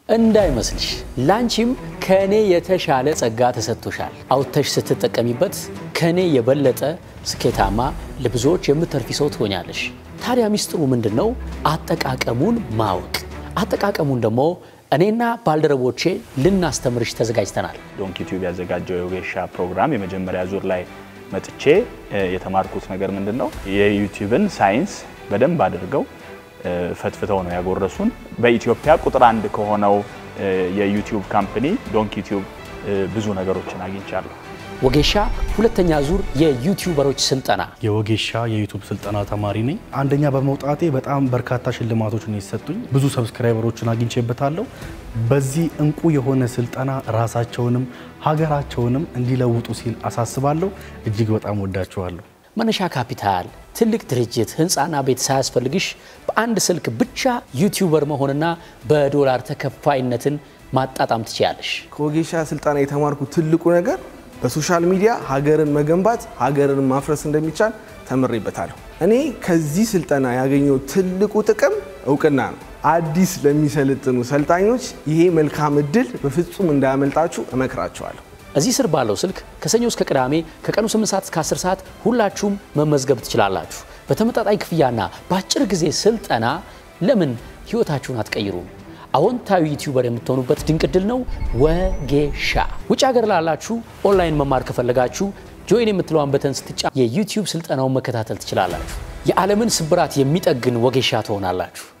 እንዳይመስልሽ ላንቺም ከኔ የተሻለ ጸጋ ተሰጥቶሻል። አውጥተሽ ስትጠቀሚበት ከኔ የበለጠ ስኬታማ ለብዙዎች የምትተርፊ ሰው ትሆኛለሽ። ታዲያ ሚስጥሩ ምንድን ነው? አጠቃቀሙን ማወቅ። አጠቃቀሙን ደግሞ እኔና ባልደረቦቼ ልናስተምርሽ ተዘጋጅተናል። ዶንኪ ቲዩብ ያዘጋጀው የወጌሻ ፕሮግራም የመጀመሪያ ዙር ላይ መጥቼ የተማርኩት ነገር ምንድን ነው? የዩቲዩብን ሳይንስ በደንብ አድርገው ፈትፍተው ነው ያጎረሱን። በኢትዮጵያ ቁጥር አንድ ከሆነው የዩቲዩብ ካምፕኒ ዶንኪ ቲዩብ ብዙ ነገሮችን አግኝቻለሁ። ወጌሻ ሁለተኛ ዙር የዩቲዩበሮች ስልጠና የወጌሻ የዩቱብ ስልጠና ተማሪ ነኝ። አንደኛ በመውጣቴ በጣም በርካታ ሽልማቶችን የሰጡኝ ብዙ ሰብስክራይበሮችን አግኝቼበታለሁ። በዚህ እንቁ የሆነ ስልጠና ራሳቸውንም ሀገራቸውንም እንዲለውጡ ሲል አሳስባለሁ። እጅግ በጣም ወዳችኋለሁ። መነሻ ካፒታል፣ ትልቅ ድርጅት፣ ህንፃና ቤት ሳያስፈልግሽ በአንድ ስልክ ብቻ ዩቲዩበር መሆንና በዶላር ተከፋይነትን ማጣጣም ትችያለሽ። ከወጌሻ ስልጠና የተማርኩት ትልቁ ነገር በሶሻል ሚዲያ ሀገርን መገንባት ሀገርን ማፍረስ እንደሚቻል ተምሬበታለሁ። እኔ ከዚህ ስልጠና ያገኘው ትልቁ ጥቅም እውቅና ነው። አዲስ ለሚሰለጥኑ ሰልጣኞች ይሄ መልካም እድል በፍጹም እንዳያመልጣችሁ እመክራችኋለሁ። እዚህ ስር ባለው ስልክ ከሰኞ እስከ ቅዳሜ ከቀኑ 8 ሰዓት እስከ 10 ሰዓት ሁላችሁም መመዝገብ ትችላላችሁ። በተመጣጣኝ ክፍያና በአጭር ጊዜ ስልጠና ለምን ህይወታችሁን አትቀይሩም? አዎንታዊ ዩቲዩበር የምትሆኑበት ድንቅ እድል ነው። ወጌሻ ውጭ ሀገር ላላችሁ ኦንላይን መማር ከፈለጋችሁ ጆይን የምትለዋን በተን ስትጫ የዩቲዩብ ስልጠናውን መከታተል ትችላላችሁ። የዓለምን ስብራት የሚጠግን ወጌሻ ትሆናላችሁ።